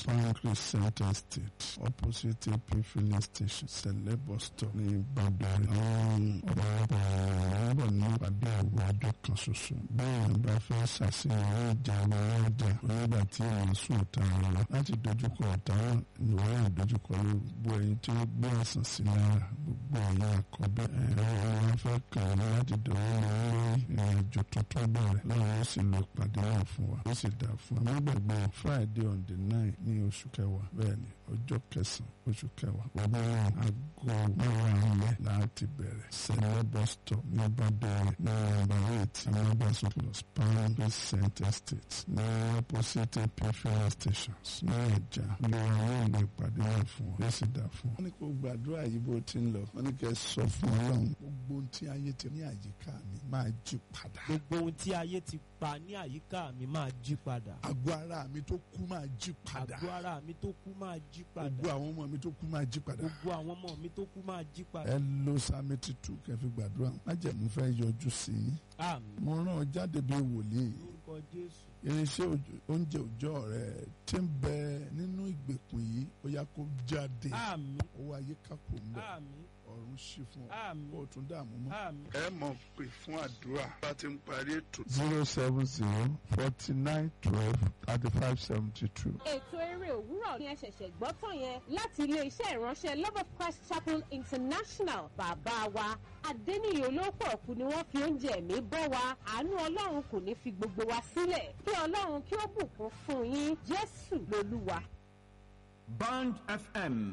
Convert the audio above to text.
farm crescent estate opposite ap filling station sẹlẹ bus stop ní ìbàdàn àwọn ọ̀pọ̀lọpọ̀ èèyàn ń bọ̀ ní ìpàdé àwọn ọjọ́ kan ṣoṣo bẹ́ẹ̀ bá fẹ́ ṣàṣeyọrí ìjà wọn ọjà onígbà tí èèyàn sùn ọ̀tá wọn lọ láti dojúkọ ọ̀tá náà ìwọ náà dojúkọ gbogbo ẹyin tí ó gbé àsàn sí lára gbogbo ẹ̀yin àkọ́bí ẹ̀rọ wọn fẹ́ kàn ní láti dọ̀wọ́ lọ lórí ìrìnàjò tuntun bẹ̀rẹ̀ lọ́wọ́ ó sì lo ìpàdé náà fún wa ó sì dà fún wa nígbàgbọ́ friday on the nine ní oṣù kẹwàá bẹ́ẹ̀ ni ọjọ́ kẹsàn-án oṣù kẹwàá ọdún náà aago mẹ́wàá ilẹ̀ láti bẹ̀rẹ̀ sẹ́lẹ̀ bus stop ní bàdẹ́rẹ̀ ní nọ́mbà eight amábàṣọ plus palm crescent estate ní opposite ap filling stations ní ẹ̀já lọ́wọ́ àwọn ìlú ìpàdé náà fún wa ó sì dà fún wa. wọ́n ní kó gbàdúrà yìí bó ti ń lọ wọ́n ní kẹ́ sọ fún ọlọ́run gbogbo ohun tí ayé ti ní àyíká mi máa jí padà. gbogbo ohun tí ayé ti pa ní àyíká mi máa jí padà. àgọ́ ara mi tó kú máa jí padà. àgọ́ ara mi tó kú máa jí padà. gbogbo àwọn ọmọ mi tó kú máa jí padà. gbogbo àwọn ọmọ mi tó kú máa jí padà. ẹ lo sami titun kẹfì gbàdúrà májẹ̀mú fẹ́ yọjú sí i. àmín mo rán ọ jáde bí wòlíì lórúkọ jésù. irinṣẹ́ òjò- oúnjẹ òòjọ́ rẹ tí ń bẹ nínú ìgbèkùn yìí ó yá kó jáde àmín owó ayé kápò ń bọ̀ àmín ọ̀run ṣí fún ọ àmín kó o tún dààmú mọ́. àmín. ẹ mọ̀ pé fún àdúrà bá ti ń parí ètò. zero seven zero forty nine twelve thirty five seventy two. ètò eré òwúrọ̀ ni ẹ ṣẹ̀ṣẹ̀ gbọ́ tán yẹn láti ilé-iṣẹ́ ìránṣẹ́ love of christ chapel international bàbá wa adẹ́niyè olóòpọ̀ ọ̀kú ni wọ́n fi oúnjẹ ẹ̀mí bọ́ wa àánú ọlọ́run kò ní fi gbogbo wa sílẹ̀ kí ọlọ́run kí ó bùkún fún yín jésù lolúwa. Band FM